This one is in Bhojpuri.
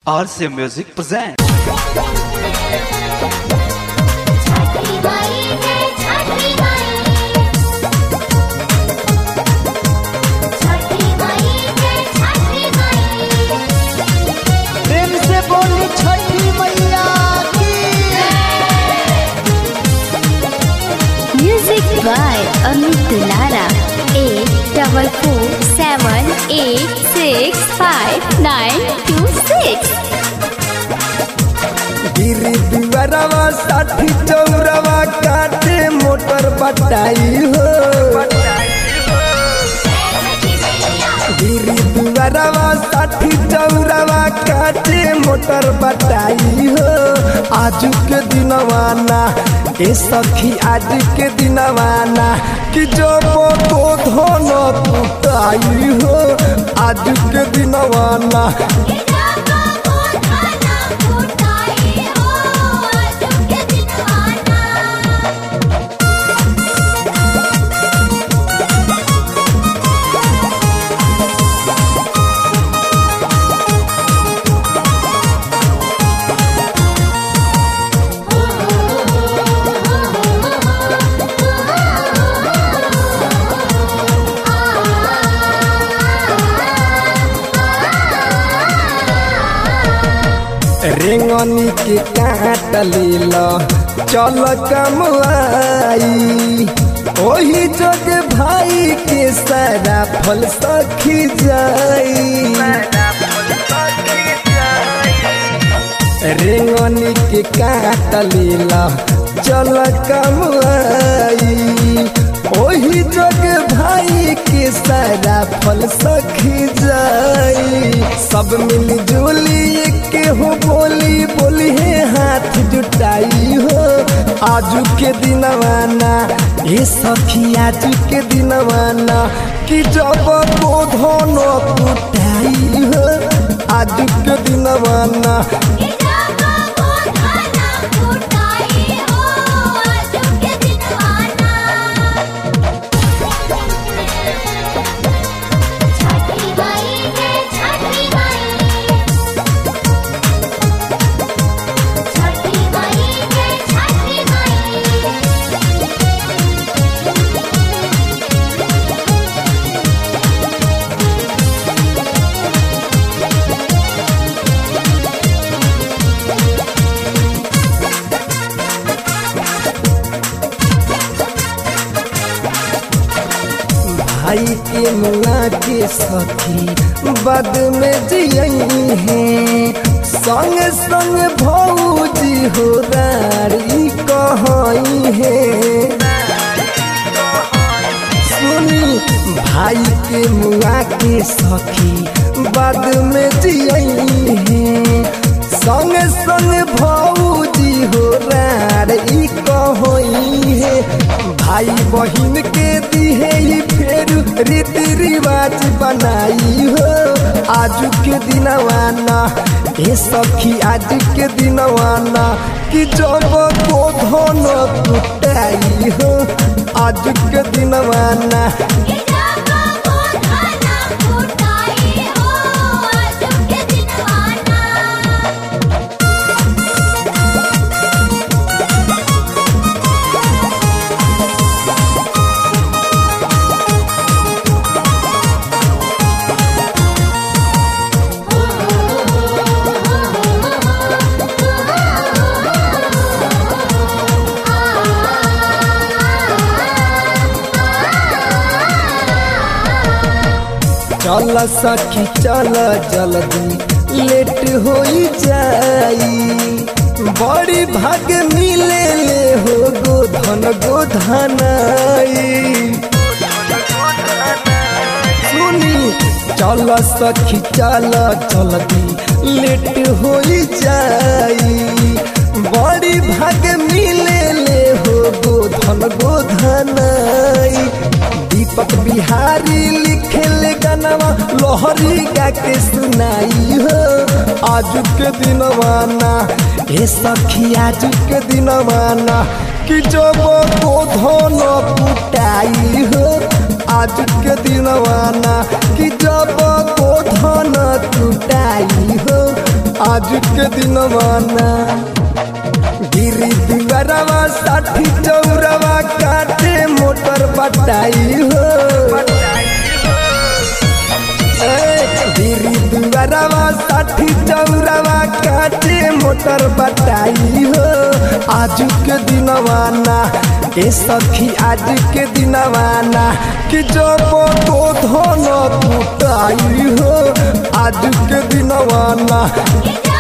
RCA Music presents. छठी माई जय छठी माई छठी माई जय छठी माई प्रेम से बोली छठी मैया की Music by Amit Dulara. Eight double four seven eight six five nine two six. गिरी दुआरवा साठी चौरवा काटे मोटर बटाई हो गिरी दुआरवा साठी चौरवा काटे मोटर बटाई हो आज के दिनवाना ए सखी आज के दिनवाना कि जब को धन कुटाई हो आज के दिनवाना गिरावा को खाना फुटाई हो आज के दिनवाना रेंगनी के काट लील चल कमवाई ओही जग भाई के सारा फल सखी जाई रेंगनी के काट लील चल कमवाई ओही जग भाई के सारा फल सखी जाई सब मिल जुली के हो बोली बोली है हाथ जुटाई हो आजू के दिनवाना ये सखी आजू के दिनवाना कि जब बोधन कुटाई हो आजू के दिनवाना गिरावा को खाना फुटाई हो आज के दिनवाना छठी माई जय छठी माई छठी माई जय छठी माई भाई के मुआ के सखी बद में जियई है संग संग भौजी हो रारी कहई है सुनी भाई के मुआ के सखी बद में जियई है संग संग भौजी हो रारी कहई है भाई बहिन के दिहे ही फेर रीति रिवाज बनाई हो आज के दिनवाना ए सखी आज के दिनवाना कि जब को धन कुटाई हो आज के दिनवाना गिरावा को खाना फुटाई हो आज के दिनवाना चल सखी चल जल्दी लेट हो जाई बड़ी भाग मिले ले हो गोधन गोधनाई सुनी चल सखी चल जल्दी लेट हो जाई बड़ी भाग मिले ले हो गोधन गोधनाई दीपक बिहारी लिखे ले गानवा लोहरी गा के सुनाई हो आज के दिनवाना ए सखी आज के दिनवाना कि जब गोधन कुटाई हो आज के दिनवाना कि जब गोधन कुटाई हो आज के दिनवाना गिरी दुआरवा साठी चौरवा काटे मोटर बटाई हो गिरी दुआरवा साठी चौरवा काटे मोटर बटाई हो आज के दिनवाना ए सखी आज के दिनवाना कि जब तो धन टूटाई हो आज के दिनवाना जब